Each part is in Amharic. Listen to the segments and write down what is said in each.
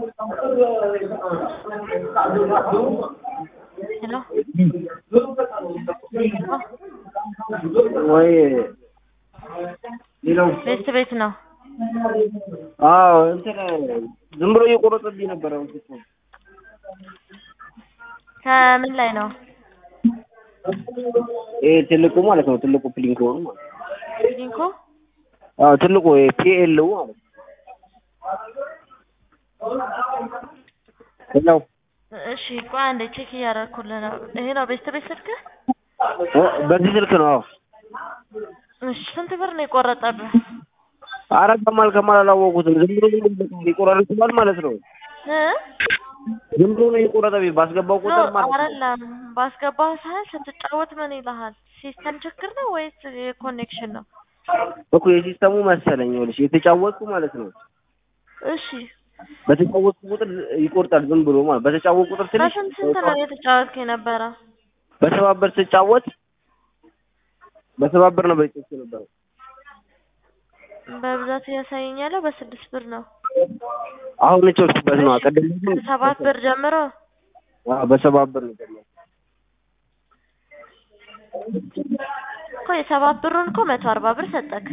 ሄሎ ወይ ሌላው ቤት ቤት ነው። አዎ እንትን ዝም ብሎ እየቆረጠብኝ ነበረ። ከምን ላይ ነው? ይሄ ትልቁ ማለት ነው። ትልቁ ፕሊንኮ ነው ማለት ነው። ሊንኮ አዎ ትልቁ ፒኤል ማለት ነው። ሌላው እሺ ቆይ አንዴ ቼክ እያደረኩልህ ነው። ይሄ ነው ቤት ቤት ስልክህ? በዚህ ስልክ ነው። አዎ እሺ ስንት ብር ነው የቆረጠብህ? ኧረ ከማል ከማል አላወቁትም። ዝም ብሎ ይቆራርጥባል ማለት ነው። እ ዝም ብሎ ነው የቆረጠብኝ። ባስገባው ኖ ቁጥር ማለት ነው። አይደለም ባስገባህ ሰዓት ስትጫወት ምን ይልሃል? ሲስተም ችግር ነው ወይስ የኮኔክሽን ነው? እኮ የሲስተሙ መሰለኝ ይኸውልሽ የተጫወትኩ ማለት ነው። እሺ በተጫወትኩ ቁጥር ይቆርጣል ዝም ብሎ ማለት በተጫወትኩ ቁጥር ትንሽ በስንት ስንት ነው የተጫወትክ የነበረ? በሰባበር ስጫወት በሰባበር ነው በጭስ ነበር። በብዛት እያሳየኝ ያለው በስድስት ብር ነው። አሁን እጮችበት ነው። ቀደም ግን ከሰባት ብር ጀምሮ አዎ በሰባበር ነው የጀመረው። እኮ የሰባት ብሩን እኮ መቶ አርባ ብር ሰጠክ።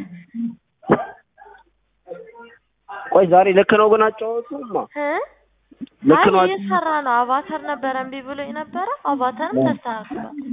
ቆይ ዛሬ ልክ ነው ግን አጫወቱማ እ ልክ አይ ነው። እየሰራ ነው። አቫተር ነበረ እምቢ ብሎ የነበረ አቫተርም ተስተካክሏል።